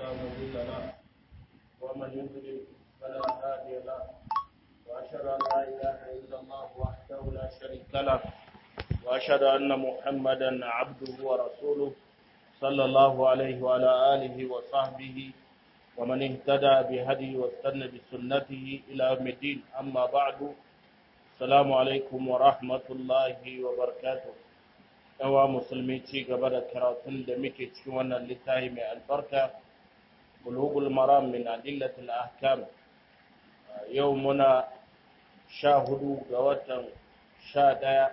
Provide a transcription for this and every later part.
مضل له ومن يضلل فلا هادي له وأشهد أن لا إله إلا الله وحده لا شريك له وأشهد أن محمدا عبده ورسوله صلى الله عليه وعلى آله وصحبه ومن اهتدى بهدي واستنى بسنته إلى يوم الدين أما بعد السلام عليكم ورحمة الله وبركاته yawa musulmi ci gaba da karatun da muke cikin wannan littafi mai albarka bulugul maram min adillatil ahkam yau muna sha hudu ga watan sha daya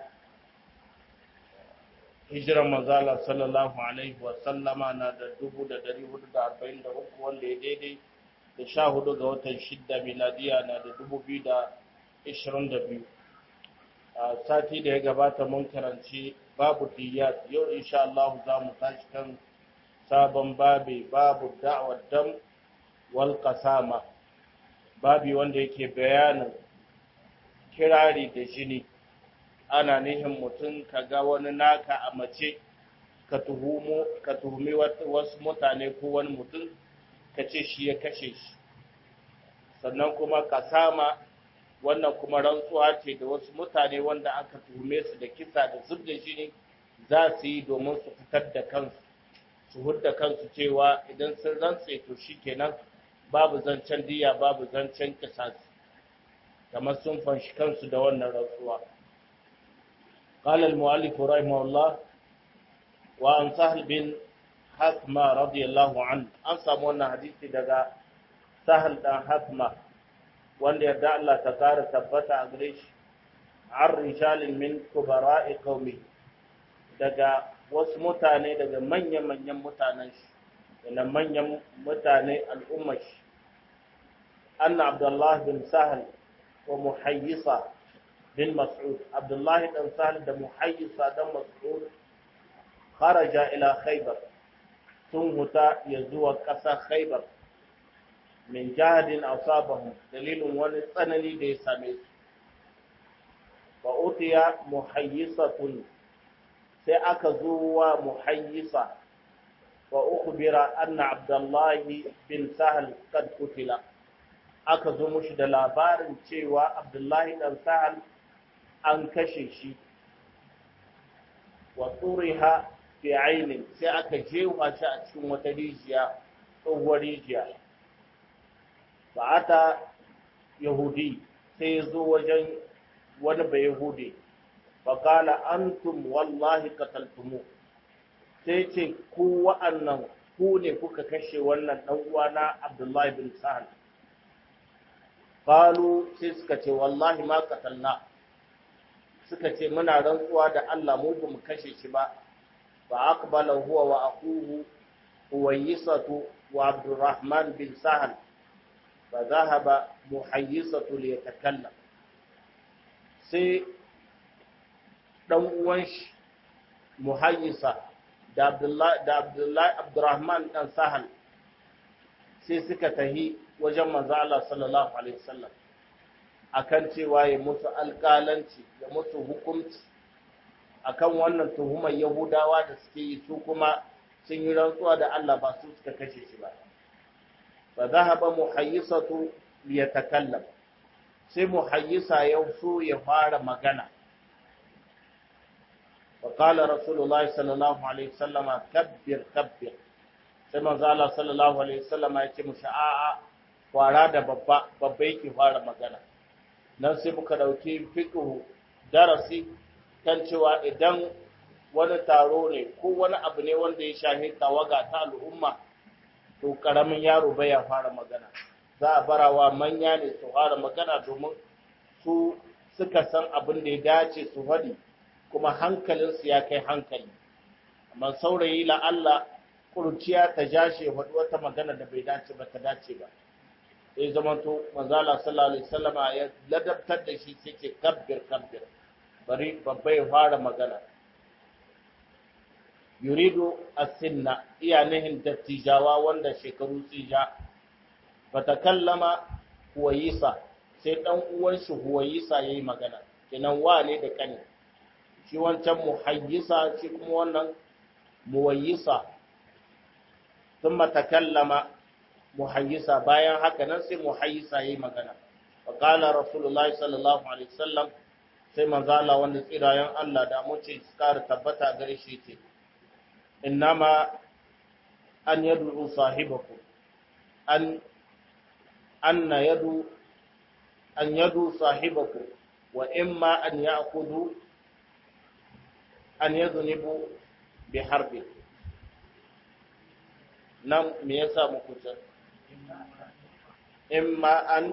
hijiran manzala sallallahu alaihi wa sallama na da dubu da dari hudu da arba'in da uku wanda ya daidai da sha hudu ga watan shidda miladiya na da dubu biyu da ishirin da biyu sati da ya gabata mun karanci babu diyat yau insha Allah za mu tashi kan sabon babi babu da'war dam wal qasama babi wanda yake bayanin kirari da jini ana nihin mutum ka ga wani naka a mace ka tuhumo ka tuhumi wasu mutane ko wani mutum ka ce shi ya kashe shi sannan kuma kasama wannan kuma rantsuwa ce da wasu mutane wanda aka tuhume su da kisa da zub da jini za su yi domin su fitar da kansu su hudda kansu cewa idan sun rantse to shikenan babu zancen diya babu zancen kisasi kamar sun fanshi kansu da wannan rantsuwa قال المؤلف رحمه الله وعن سهل بن حثمة رضي الله عنه أنسى مونا حديثي دقاء سهل بن حثمة wanda yarda Allah ta kara tabbata a gare shi an rijalin min kubara'i qaumi daga wasu mutane daga manyan-manyan mutanen shi da manyan mutane al'ummar shi anna abdullahi bin sahal wa muhayyisa bin mas'ud abdullahi dan sahal da muhayyisa dan mas'ud kharaja ila khaybar sun huta ya zuwa ƙasar khaybar min jahadin asabahum dalilin wani tsanani da ya same su fa utiya muhayyisatun sai aka zo wa muhayyisa wa ukhbira anna abdullahi bin sahal kad kutila aka zo mushi da labarin cewa abdullahi dan sahal an kashe shi wa turiha fi ainin sai aka jewa shi a cikin wata rijiya tsohuwar rijiya fa'ata yahudi sai ya zo wajen wani bai yahudi faƙala antum wallahi qataltumu sai ce ku wa'annan ku ne kuka kashe wannan ɗan uwana abdullahi bin sahal qalu sai suka ce wallahi ma qatalna suka ce muna rantsuwa da Allah mu ba mu kashe shi ba fa aqbala huwa wa akuhu huwaysatu wa abdurrahman bin sahal فذهب محيصة ليتكلم sai ɗan uwan shi muhayyisa da Abdullahi da Abdullahi Abdurrahman dan Sahal sai suka tahi wajen manzo Allah sallallahu alaihi wasallam akan cewa ya musu alƙalanci ya musu hukunci akan wannan tuhumar Yahudawa da suke yi su kuma sun yi rantsuwa da Allah ba su suka kashe shi ba فذهب محيصة ليتكلم sai muhayyisa ya so ya fara magana فقال رسول الله صلى الله عليه وسلم كبر كبر sai manzo Allah sallallahu alaihi wasallam ya ce mushi a'a fara da babba babba yake fara magana nan sai muka dauki fiqhu darasi kan cewa idan wani taro ne ko wani abu ne wanda ya shahi tawaga ta al'umma to karamin yaro bai ya fara magana za a barawa manya ne su fara magana domin su suka san abin da ya dace su faɗi kuma hankalinsu ya kai hankali amma saurayi la Allah kurciya ta jashe faɗi wata magana da bai dace ba ta dace ba sai zamanto manzala sallallahu alaihi wasallama ya ladabtar da shi sai ce kabbir kabbir bari babba ya fara magana yuridu asinna iya nihin dattijawa wanda shekaru tsija fatakallama huwayisa sai dan uwan shi huwayisa yayi magana kenan wane da kane shi wancan muhayyisa shi kuma wannan muwayyisa thumma takallama muhayyisa bayan haka nan sai muhayyisa yayi magana wa qala rasulullahi sallallahu alaihi wasallam sai manzo Allah wanda tsirayen Allah da mace kar tabbata gare shi ce innama an yad'u sahibakum an anna yadu an yadu sahibakum wa imma an ya'khudhu an yadhnibu bi harbi nan me yasa muku ta imma an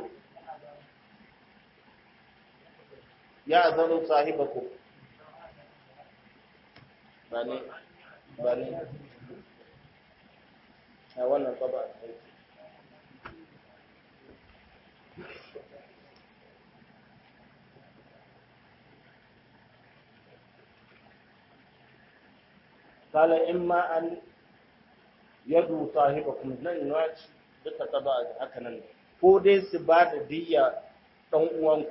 ya'zanu sahibakum bani bani a wannan taba قال إما أن يدو صاحبكم nan naci duka ta ba haka nan ko dai su ba da diyya dan uwan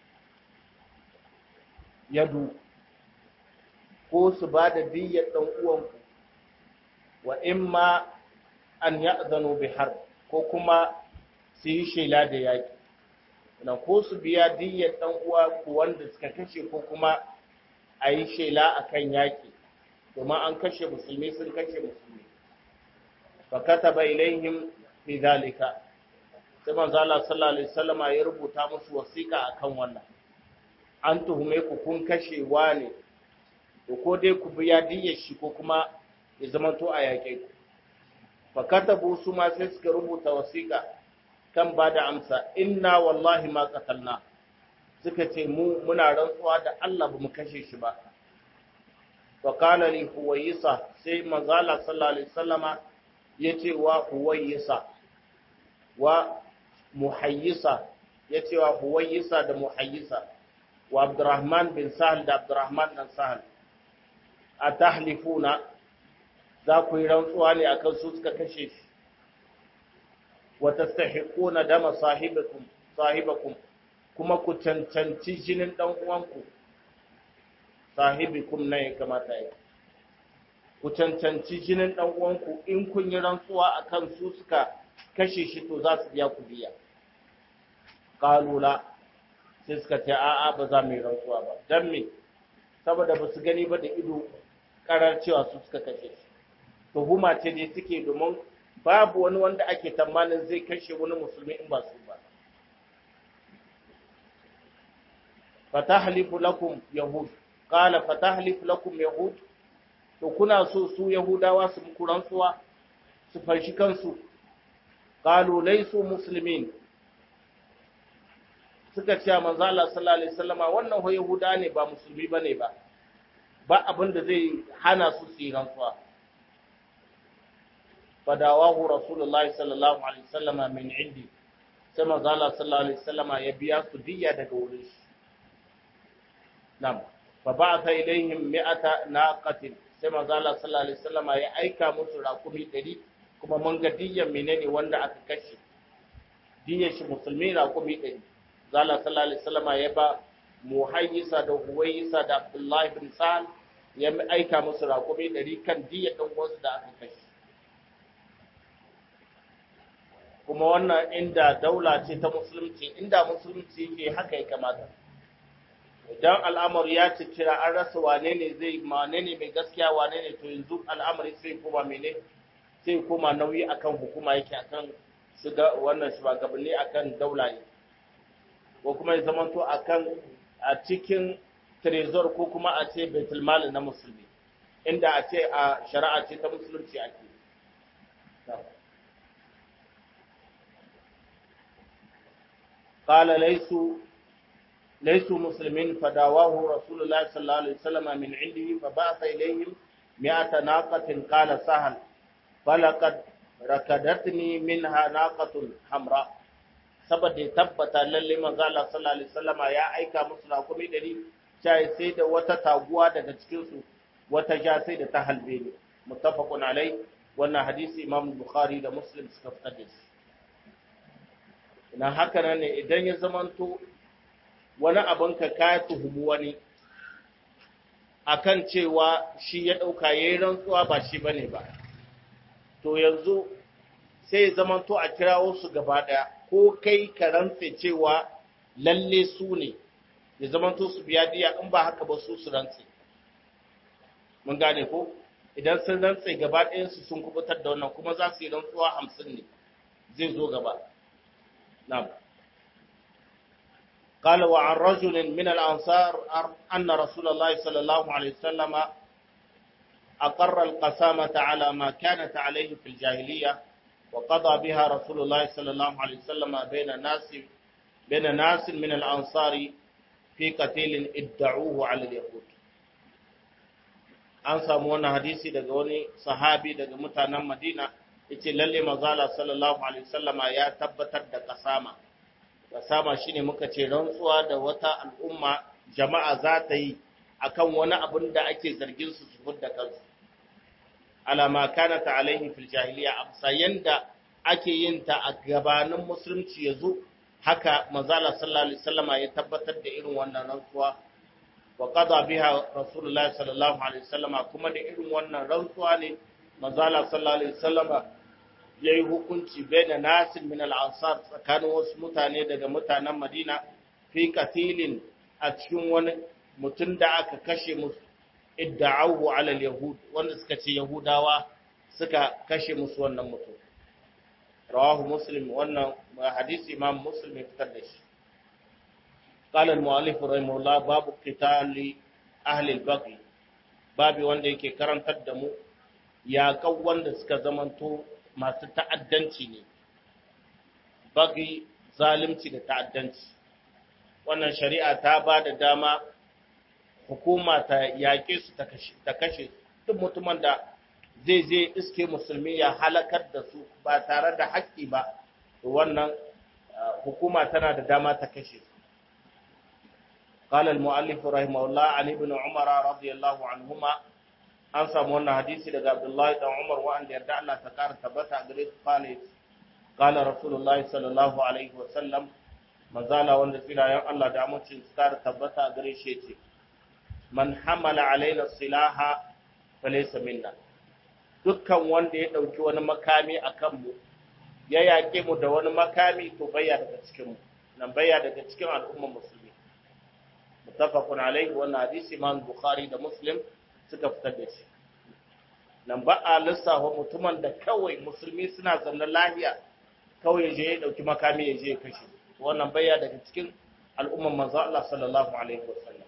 yadu ko su ba da diyya dan uwan wa imma an ya'zanu bi harb ko kuma su yi shela da yaki na ko su biya diyyar dan uwa ku wanda suka kashe ko kuma a yi shela akan yaki domin an kashe musulmi sun kashe musulmi fa kataba ilaihim fi zalika sai manzo Allah sallallahu alaihi wasallama ya rubuta musu wasiƙa akan wannan an tuhume ku kun kashe wane to ko dai ku biya diyyar shi ko kuma ya zama to a yaƙe ku fa katabu su ma sai suka rubuta wasiƙa kan ba da amsa inna wallahi ma qatalna suka ce mu muna rantsuwa da Allah ba mu kashe shi ba وقال لي هويسة سي مزالة صلى الله عليه وسلم يتي وهويسة ومحيسة يتي وهويسة ده محيسة وعبد الرحمن بن سهل ده عبد الرحمن بن سهل أتحلفون ذاكو يرنسواني أكل سوسك كشيش وتستحقون دم صاحبكم صاحبكم كما كنتنتنتي جنن دم uwanku sahibikum na ya kamata ya ku cancanci jinin ɗan uwanku in kun yi rantsuwa akan su suka kashe shi to za su biya ku biya kalula sai suka ce a'a ba za mu yi rantsuwa ba dan me saboda ba su gani ba da ido karar cewa su suka kashe shi tuhuma ce ne suke domin babu wani wanda ake tamanin zai kashe wani musulmi in ba su ba fatahlifu lakum yahud qala fatahlif lakum yahud to kuna so su yahudawa su muku rantsuwa su farshi kansu qalu laysu muslimin suka ce manzo Allah sallallahu alaihi wasallama wannan ho yahuda ne ba musulmi bane ba ba abin da zai hana su su yi rantsuwa fadawahu rasulullahi sallallahu alaihi wasallama min indi sai manzo Allah sallallahu alaihi wasallama ya biya su diyya daga wurin shi nam fa ba'atha ilaihim mi'ata naqatin sai manzo Allah sallallahu alaihi wasallama ya aika musu rakumi 100 kuma mun ga diyyan menene wanda aka kashe diyyar shi musulmi rakumi 100 zala sallallahu alaihi wasallama ya ba muhayyisa da huwayisa da abdullahi bin sa'al ya aika musu rakumi 100 kan diyyar dan uwansu da aka kashe kuma wannan inda daula ce ta musulunci inda musulunci yake haka ya kamata idan al'amari ya cicira an rasa wane ne zai wane ne mai gaskiya wane ne to yanzu al'amari sai koma mene sai koma nauyi akan hukuma yake akan shiga wannan shugabanni akan daula ne ko kuma ya zamanto akan a cikin trezor ko kuma a ce baitul mal na musulmi inda a ce a shari'a ce ta musulunci ake قال ليسوا ليسوا مسلمين فداواه رسول الله صلى الله عليه وسلم من عنده فبعث إليهم مئة ناقة قال سهل فلقد ركدتني منها ناقة حمراء saboda ya tabbata lalle manzo Allah sallallahu alaihi wasallama ya aika musu rakumi dari sai sai da wata taguwa daga cikin su wata ja sai da ta halbe ne muttafaqun alai wannan hadisi Imam Bukhari da Muslim suka fitar da shi ina haka nan ne idan ya zamanto wani abin ka ka tuhumu wani akan cewa shi ya ɗauka ya yi rantsuwa ba shi bane ba to yanzu sai ya zamanto a kirawo su gaba ɗaya ko kai ka rantse cewa lalle su ne ya zamanto su biya diya in ba haka ba su su rantse mun gane ko idan sun rantse gaba ɗayansu sun kubutar da wannan kuma za su yi rantsuwa hamsin ne zai zo gaba na'am قال وعن رجل من الأنصار أن رسول الله صلى الله عليه وسلم أقر القسامة على ما كانت عليه في الجاهلية وقضى بها رسول الله صلى الله عليه وسلم بين ناس بين ناس من الأنصار في قتيل ادعوه على اليهود an samu wannan hadisi daga wani sahabi daga mutanen Madina yace lalle mazala sallallahu alaihi wasallama ya tabbatar da kasama kasama shine muka ce rantsuwa da wata al'umma jama'a za ta yi akan wani abin da ake zargin su su da kansu alama kanata alaihi fil jahiliya amsa yanda ake yin ta a gabanin musulunci yazo haka mazala sallallahu alaihi wasallama ya tabbatar da irin wannan rantsuwa wa qada biha rasulullahi sallallahu alaihi wasallama kuma da irin wannan rantsuwa ne mazala sallallahu alaihi wasallama yayi hukunci baina nasin min al-ansar tsakanin wasu mutane daga mutanen Madina fi qatilin a cikin wani mutum da aka kashe musu idda'ahu ala al-yahud wanda suka ce yahudawa suka kashe musu wannan mutum rawahu muslim wannan hadisi imam muslim ya fitar da shi قال المؤلف رحمه الله باب قتال أهل البغي babi wanda yake karantar da mu yaƙan wanda suka zamanto masu ta'addanci ne bagi zalimci da ta'addanci wannan shari'a ta ba da dama hukuma ta yaƙe su ta kashe duk mutumin da zai je iske musulmi ya halakar da su ba tare da haƙƙi ba wannan hukuma tana da dama ta kashe su قال المؤلف رحمه الله عن ابن عمر رضي الله عنهما an samu wannan hadisi daga Abdullahi dan Umar wanda yarda Allah ta kara tabbata gare su kale qala rasulullahi sallallahu alaihi wa sallam manzala wanda filayen Allah da amincin su kara tabbata gare shi yace man hamala alaina silaha falaysa minna dukkan wanda ya dauki wani makami akan mu ya yake mu da wani makami to bayya daga cikin mu nan bayya daga cikin al'ummar musulmi muttafaqun alaihi wannan hadisi Imam Bukhari da Muslim suka fitar da shi nan ba a lissafa mutumin da kawai musulmi suna zaune lahiya kawai ya je ya dauki makami ya je ya kashe wannan bayya daga cikin al'umman manzo Allah sallallahu alaihi wasallam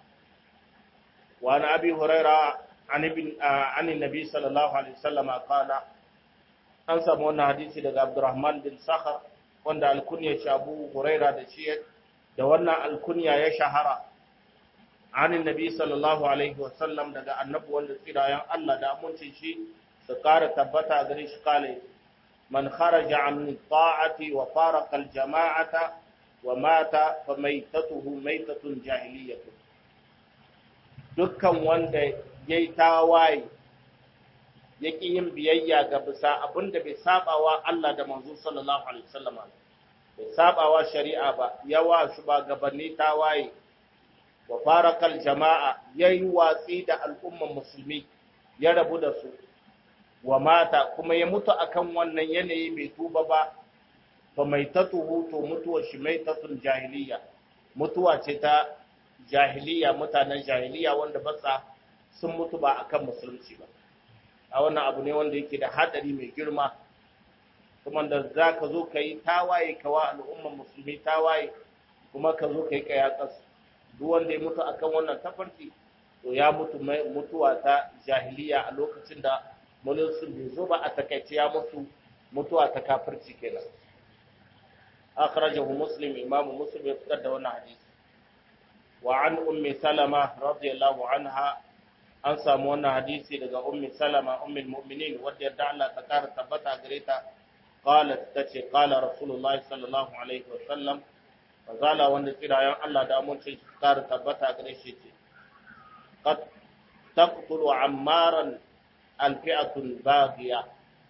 wa an abi huraira an ibn an nabi sallallahu alaihi wasallam qala an samu wannan hadisi daga Abdurrahman bin Sakhar wanda alkunya shi Abu Huraira da shi da wannan alkunya ya shahara عن النبي صلى الله عليه وسلم daga annabi wanda tsirayen Allah da amincin shi su ƙara tabbata gare shi kale man kharaja an ta'ati wa faraqa al jama'ata wa mata fa maitatuhu maitatun jahiliyatu dukkan wanda yayi tawaye yake yin biyayya ga bisa abinda bai sabawa Allah da manzo sallallahu alaihi wasallam bai sabawa shari'a ba yawa shugabanni tawaye wa farakal jama'a yayi watsi da al'umman musulmi ya rabu da su wa mata kuma ya mutu akan wannan yanayi bai tuba ba fa maitatuhu to mutuwa shi maitatun jahiliya mutuwa ce ta jahiliya mutanen jahiliya wanda ba sa sun mutu ba akan musulunci ba a wannan abu ne wanda yake da hadari mai girma kuma da za ka zo ka yi tawaye kawa al'umman musulmi tawaye kuma ka zo ka yi kayakansu duk wanda ya mutu akan wannan tafarki to ya mutu mutuwa ta jahiliya a lokacin da mulkin bai zo ba a takaice ya mutu mutuwa ta kafirci kenan akhrajahu muslim imamu muslim ya fitar da wannan hadisi wa an ummi salama radiyallahu anha an samu wannan hadisi daga ummi salama ummul mu'minin wadda yadda Allah ta kara tabbata gare ta qalat tace qala rasulullahi sallallahu alaihi wa sallam fazala wanda tsirayen Allah da amince su kara tabbata gare shi ce qad taqtulu ammaran alfi'atul baghiya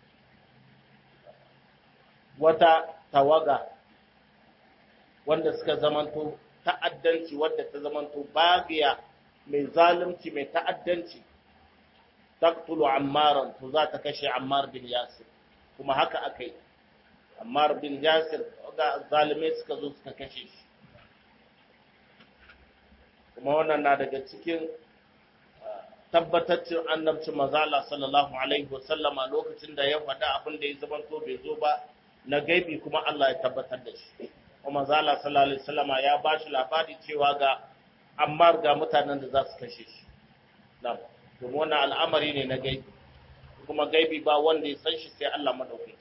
wata tawaga wanda suka zamanto ta'addanci wadda ta zamanto baghiya mai zalunci mai ta'addanci taqtulu ammaran to za ta kashe ammar bin yasir kuma haka akai Ammar bin Yasir ga zalimai suka zo suka kashe shi kuma wannan na daga cikin tabbataccen annabcin mazala sallallahu alaihi wasallama lokacin da ya faɗa abin da ya zama to bai zo ba na gaibi kuma Allah ya tabbatar da shi kuma mazala sallallahu alaihi wasallama ya ba shi labari cewa ga Ammar ga mutanen da za su kashe shi na'am domin wannan al'amari ne na gaibi kuma gaibi ba wanda ya san shi sai Allah madaukaki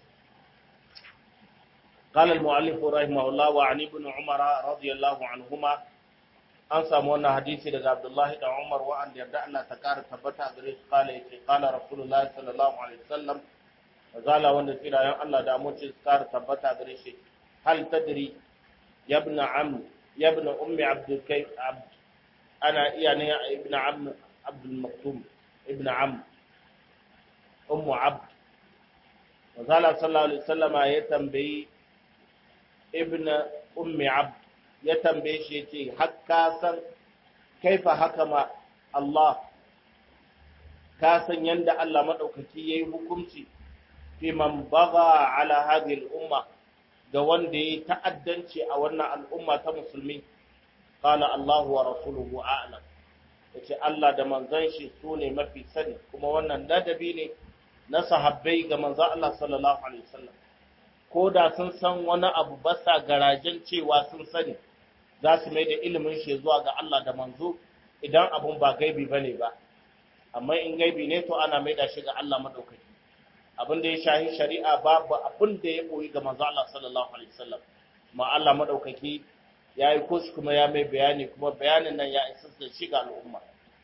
قال المؤلف رحمه الله وعن ابن عمر رضي الله عنهما an samu wannan hadisi daga Abdullahi da Umar wa'anda yarda Allah ta kara tabbata gare shi kala yace kala Rasulullahi sallallahu alaihi wasallam zala wanda tsirayen Allah da amince su kara tabbata gare shi hal tadri ya ibn am ya ibn ummi abdul kayf abd ana iya ne ibn am abdul maktum ibn am ummu abd zala sallallahu alaihi wasallama ya tambayi ibn ummi abd ya tambaye shi ya ce ka san kaifa haka ma Allah ka san yanda Allah maɗaukaki ya yi hukunci fi man baga ala hadhihi al'umma ga wanda ya yi ta'addanci a wannan al'umma ta musulmi qala Allah wa rasuluhu a'lam yace Allah da manzon shi su ne mafi sani kuma wannan ladabi ne na sahabbai ga manzon Allah sallallahu alaihi wasallam ko da sun san wani abu ba sa garajen cewa sun sani za su mai da ilimin shi zuwa ga Allah da manzo idan abun ba gaibi bane ba amma in gaibi ne to ana mai da shi ga Allah madaukaki abin da ya shahi shari'a babu abin da ya koyi ga manzo Allah sallallahu alaihi wasallam ma Allah madaukaki ya yi kushi kuma ya mai bayani kuma bayanin nan ya isa da shi ga al'umma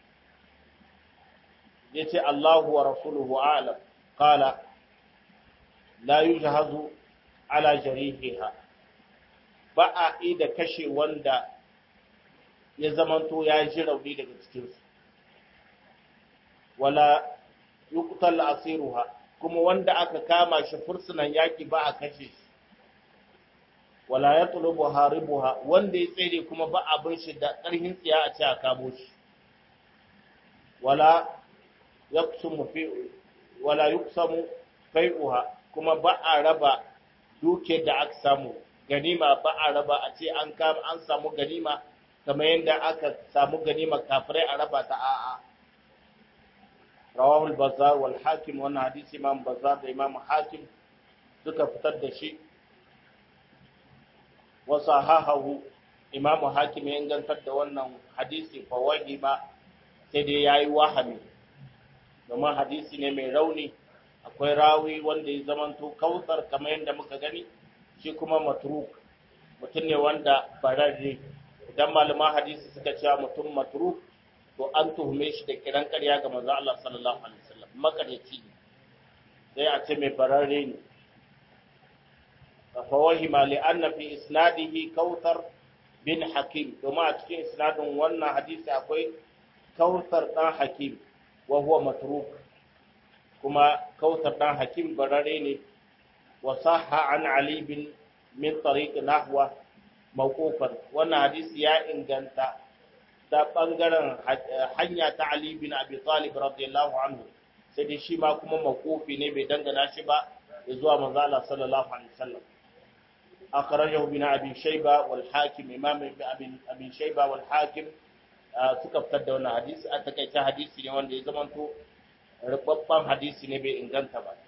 yace Allahu wa rasuluhu a'lam qala la yujhazu ala jarihiha ba a da kashe wanda ya zamanto ya ji rauni daga cikinsu wala yuqtal asiruha kuma wanda aka kama shi fursunan yaki ba a kashe shi wala yatlubu haribuha wanda ya tsere kuma ba abin shi da ƙarhin tsiya a ce a kamo shi wala yaqsumu fi wala yuqsamu fai'uha kuma ba a raba duke da aka samu ganima ba a raba a ce an kama an samu ganima kamar yadda aka samu ganima kafirai a raba ta a'a rawahul bazar wal hakim wannan hadisi imam bazar da imam hakim suka fitar da shi wa sahahahu imam hakim ya ingantar da wannan hadisi fa ba sai dai yayi wahami domin hadisi ne mai rauni akwai rawi wanda ya zamanto kautsar kamar yadda muka gani shi kuma matruk mutum ne wanda fararre idan malaman hadisi suka cewa mutum matruk to an tuhume shi da kiran ƙarya ga manzo Allah sallallahu alaihi wasallam makaryaci ne sai a ce mai fararre ne fa wahima li anna fi isnadihi kautsar bin hakim domin a cikin isnadin wannan hadisi akwai kautsar dan hakim wa huwa matruk kuma kautsar dan hakim barare ne وصح عن علي بن من طريق نحو موقوفا wannan hadisi ya inganta ta bangaren hanya ta Ali bin Abi Talib radiyallahu anhu sai dai shi ma kuma mawqufi ne bai dangana shi ba zuwa manzo Allah sallallahu alaihi wasallam akhrajahu bin Abi Shayba wal Hakim imam Abi Abi Shayba wal Hakim suka fitar da wannan hadisi a takaice hadisi ne wanda ya zamanto rubabban hadisi ne bai inganta ba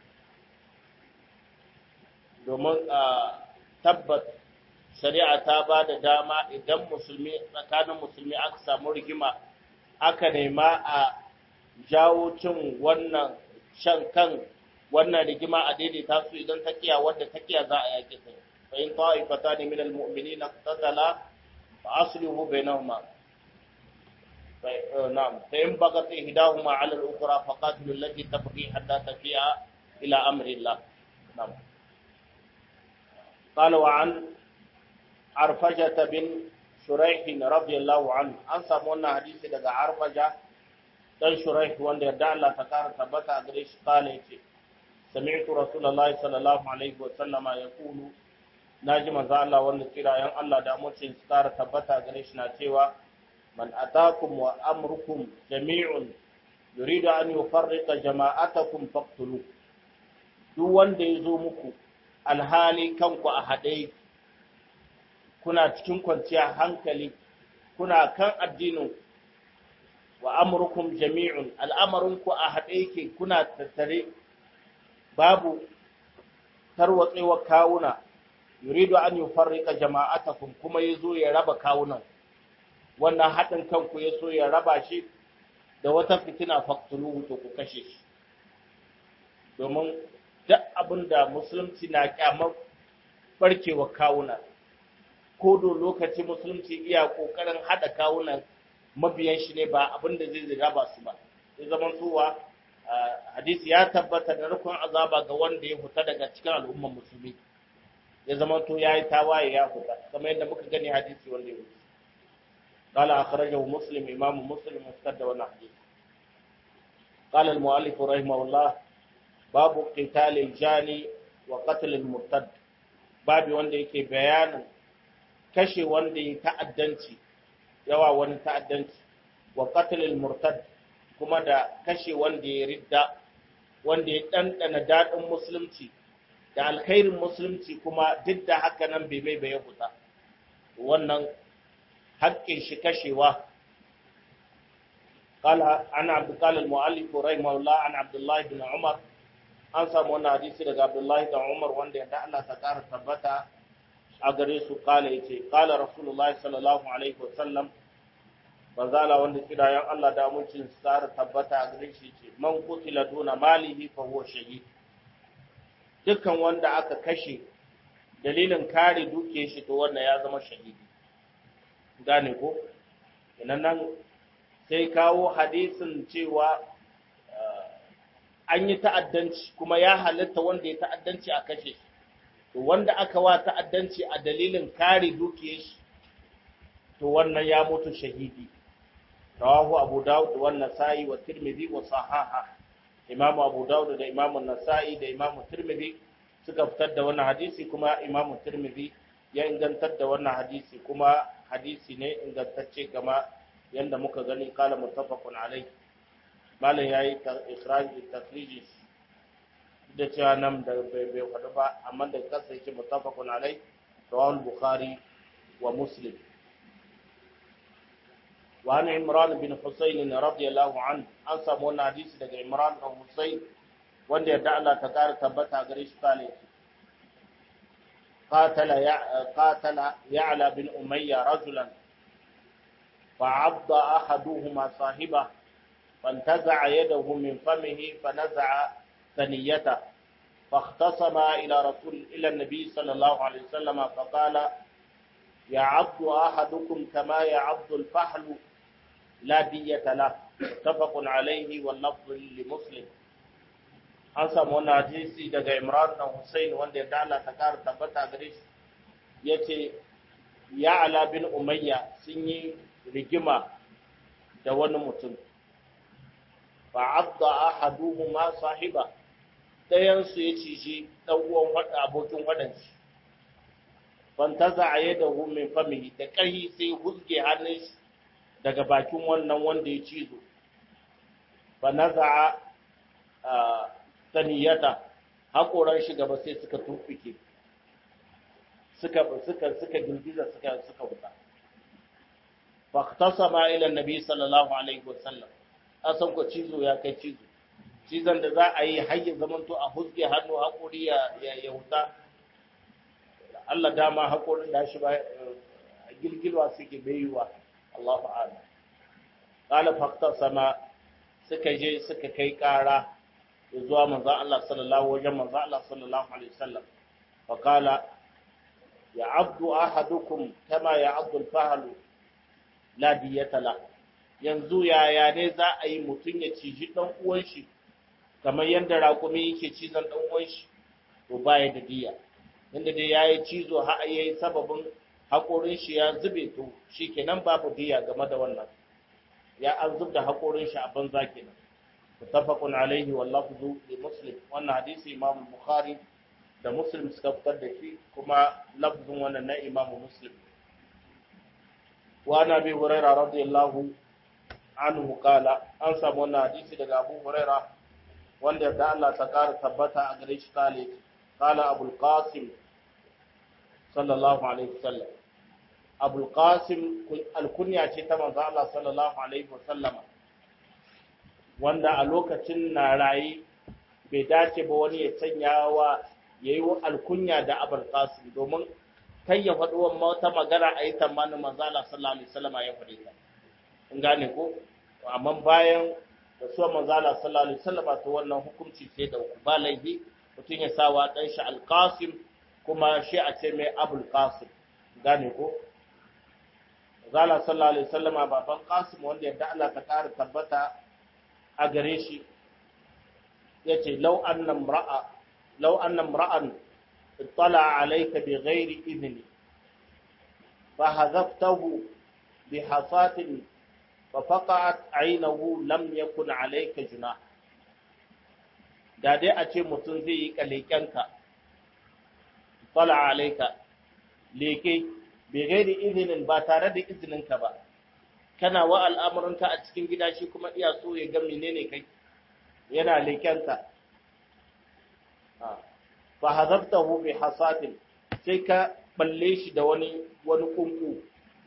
domin tabbat shari'a ta ba da dama idan musulmi tsakanin musulmi aka samu rigima aka nema a jawo cin wannan shan kan wannan rigima a daidaita su idan takiya wadda takiya za a yake ta fa in ta'ifatan min almu'minina qatala fa aslihu bainahuma fa na'am fa in bagat ihdahuma 'ala al-ukhra fa qatilu allati tabghi hatta tafi'a ila amri Allah na'am قال وعن عرفجة بن شريح رضي الله عنه an samu wannan hadisi daga Arfaja dan Shuraih wanda yarda Allah ta kara tabbata a gare shi kala yace sami'tu rasulullahi sallallahu alaihi wa sallama yaqulu naji manzo Allah wanda kirayen Allah da mutum su kara tabbata a gare shi na cewa man atakum wa amrukum jami'un yuridu an yufarriqa jama'atakum faqtulu duk wanda ya zo muku alhali kanku a haɗe kuna cikin kwanciyar hankali kuna kan addinin wa amurkum jami'un al'amarinku a haɗe yake kuna tattare babu tarwatsewa kawuna yuridu an yufarrika jama'atakum kuma yazo ya raba kawunan wannan haɗin kanku yaso ya raba shi da wata fitina faqtuluhu to ku kashe shi domin duk abinda musulunci na kyamar barkewa kawuna ko do lokaci musulunci iya kokarin hada kawunan mabiyan shi ne ba abinda zai raba su ba ya zama tuwa hadisi ya tabbata da rukun azaba ga wanda ya fita daga cikin al'ummar musulmi ya zama to yayi tawaye ya fita kamar yadda muka gani hadisi wanda ya wuce قال أخرجه مسلم إمام مسلم مستد ونحديث قال المؤلف رحمه الله باب قتال الجاني وقتل المرتد babu wanda yake bayanin kashe wanda ya ta'addanci yawa wani ta'addanci wa qatlil murtad kuma da kashe wanda ya ridda wanda ya dandana dadin musulunci da alkhairin musulunci kuma duk da haka nan bai mai bai huta wannan haƙƙin shi kashewa قال عن عبد قال المؤلف رحمه الله عن عبد الله بن عمر an samu wannan hadisi daga Abdullahi da Umar wanda ya Allah ta ƙara tabbata a gare su kala yace kala Rasulullahi sallallahu alaihi wasallam bazala wanda kidayan Allah da mucin tsara tabbata a gare shi ce man qutila duna malihi fa huwa shahid dukkan wanda aka kashe dalilin kare duke shi to wannan ya zama shahidi gane ko inan nan sai kawo hadisin cewa an yi ta'addanci kuma ya halatta wanda ya ta'addanci a kashe shi to wanda aka wa ta'addanci a dalilin kare dukiyar shi to wannan ya mutu shahidi rawahu abu daud wa nasa'i wa tirmidhi wa sahaha imamu abu daud da imamu nasa'i da imamu tirmidhi suka fitar da wannan hadisi kuma imamu tirmidhi ya ingantar da wannan hadisi kuma hadisi ne ingantacce kama yanda muka gani kala muttafaqun alaihi malam ya yi ikiraji tafriji da cewa nan da bai bai faɗi ba amma da kasa yake mutafakun alai rawal bukhari wa muslim wa an imran bin husayn radiyallahu an an samu wannan hadisi daga imran bin husayn wanda yadda Allah ta kara tabbata gare shi kale قاتل قاتل يعلى بن أمية رجلا فعض أحدهما صاحبه فانتزع يده من فمه فنزع ثنيته فاختصما إلى رسول إلى النبي صلى الله عليه وسلم فقال يعض أحدكم كما يعض الفحل لا دية له متفق عليه واللفظ لمسلم an samu wani hadisi daga Imran dan Hussein wanda ya dala ta kara tabbata gare shi yace ya ala bin Umayya sun yi rigima da wani mutum fa'adda ahaduhuma sahiba dayan su ya ciji dan uwan wada abokin wadanci fantaza yadahu min famihi da kai sai huzge hannun shi daga bakin wannan wanda ya cizo fa naza'a saniyata hakoran shi gaba sai suka tufike suka suka suka girgiza suka suka wuta fa ikhtasama ila annabi sallallahu alaihi wasallam an san ko cizo ya kai cizo cizon da za a yi har ya zamanto a husge hannu haƙuri ya wuta Allah dama haƙorin da shi ba gilgilwa suke bayuwa Allahu a'lam qala faqta sama suka je suka kai ƙara zuwa manzo Allah sallallahu wajen manzo Allah sallallahu alaihi wasallam fa qala ya abdu ahadukum kama ya abdu al-fahlu la diyata lahu yanzu yaya ne za a yi mutum ya ciji ɗan uwan shi kamar yadda raƙumi yake cizon ɗan uwan shi to baya da diya inda dai ya yi cizo har ya yi sababin haƙorin shi ya zube to shi kenan babu diya game da wannan ya an zub da haƙorin shi a banza kenan mutafaqun alaihi wal lafzu li muslim wannan hadisi imam bukhari da muslim suka fitar da shi kuma lafzun wannan na imam muslim wa nabi hurairah radiyallahu anhu kala an samu wannan hadisi daga Abu Huraira wanda da Allah ta kara tabbata a gare shi kale قال أبو القاسم صلى الله عليه وسلم أبو القاسم الكنية تمام الله صلى الله عليه وسلم wanda a lokacin na rayi bai dace ba wani ya sanya wa ya yi alkunya da abul qasim domin kai ya faɗi wata magana a yi tamanin manzala sallallahu alaihi wasallam ya faɗi ta in gane ko amma bayan da suwa manzala sallallahu alaihi wasallam to wannan hukunci sai da ku ba laifi mutum ya sawa dan shi alqasim kuma shi a ce mai abul qasim gane ko manzala sallallahu alaihi wasallam baban qasim wanda yadda Allah ta ƙara tabbata a gare shi yace law anna imra'a law anna imra'an اطلع عليك بغير إذن فهذفته بحصاة ففقعت عينه لم يكن عليك جناح da dai a ce mutum zai yi kalekenka tsala alaika leke bai gairi izinin ba tare da izininka ba kana wa al'amuranka a cikin gida shi kuma iya so ya ga menene kai yana lekenka fa hazabtahu bi hasatin sai ka balle shi da wani wani kunku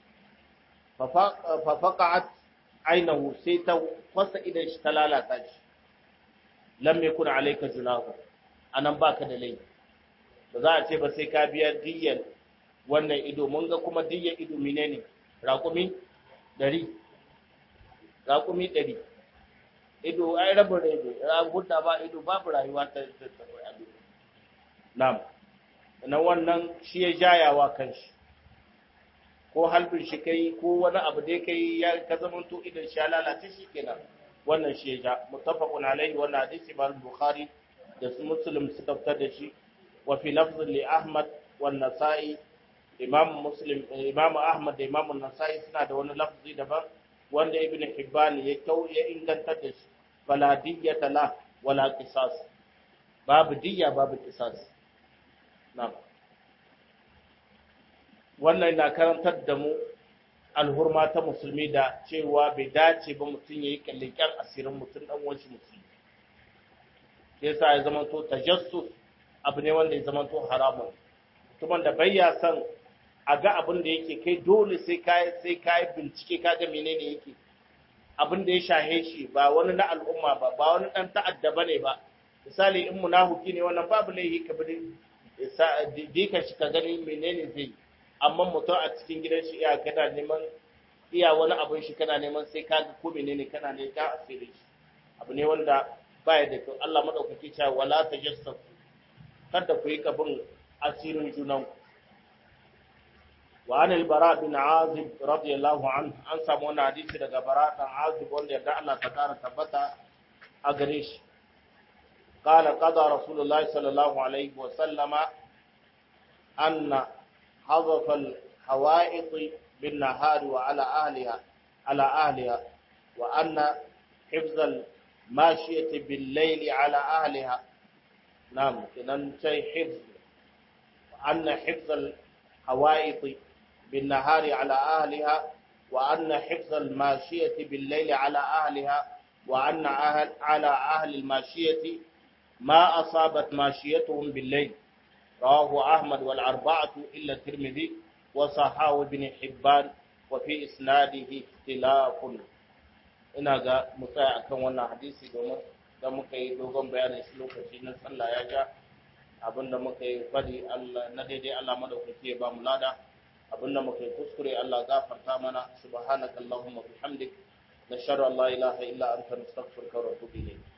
fa faqa'at aynahu sai ta fasa idan shi ta lalata shi lam yakun alayka junahu anan baka da laifi ba za a ce ba sai ka biya diyyar wannan ido mun ga kuma diyyar ido menene raƙumi ɗari raƙumi ɗari ido ai rabin ido an hudda ba ido babu rayuwa ta ta Na'am, na wannan shi ya jayawa kanshi, ko halbin shi kai ko wani abu da kai ya ka zamanto idan shi ya lalace shi kenan wannan shi ya ja. Mutafaqun alaihi wannan hadisi ba Bukhari da su Muslim suka fitar da shi wa fi lafzin li Ahmad wa Nasa'i Imam Muslim Imam Ahmad da Imam Nasa'i suna da wani lafzi daban wanda Ibn Hibban ya kau ya inganta da shi fala diyyata la wala qisas babu diyya babu qisas Na'am. Wannan na karantar da mu alhurma ta musulmi da cewa bai dace ba mutum ya yi kallikan asirin mutum ɗan wanshi musulmi. Sai sa ya zama to tajassus abu ne wanda ya zama to haramun. Mutumin da bai ya san a ga abin da yake kai dole sai ka sai ka bincike ka ga menene yake. Abin da ya shahe shi ba wani na al'umma ba ba wani ɗan ta'adda bane ba. Misali in munafuki ne wannan babu laifi ka bi dika shi ka gani menene zai amma mutum a cikin gidan shi iya kana neman iya wani abin shi kana neman sai ka ga ko menene kana ne ka asiri shi abu ne wanda baya da kyau Allah madaukaki cewa wala tajassasu kada ku yi kabin asirin junan ku wa an al-bara bin azib radiyallahu anhu an samu wani hadisi daga bara dan azib wanda yarda Allah ta kara tabbata a gare shi قال قضى رسول الله صلى الله عليه وسلم أن حذف الحوائط بالنهار وعلى أهلها على أهلها وأن حفظ الماشية بالليل على أهلها نعم إذن شيء حفظ وأن حفظ الحوائط بالنهار على أهلها وأن حفظ الماشية بالليل على أهلها وأن أهل على أهل الماشية ما أصابت ماشيتهم بالليل رواه أحمد والأربعة إلا الترمذي وصححه ابن حبان وفي إسناده اختلاف ina ga mutsaya akan wannan hadisi domin da muka yi dogon bayanin shi lokaci na sallah ya ja abinda muka yi fadi Allah na daidai Allah madaukaki ya ba mu lada abinda muka yi kuskure Allah gafarta mana subhanakallahumma bihamdik nashhadu an la ilaha illa anta nastaghfiruka wa natubu ilayk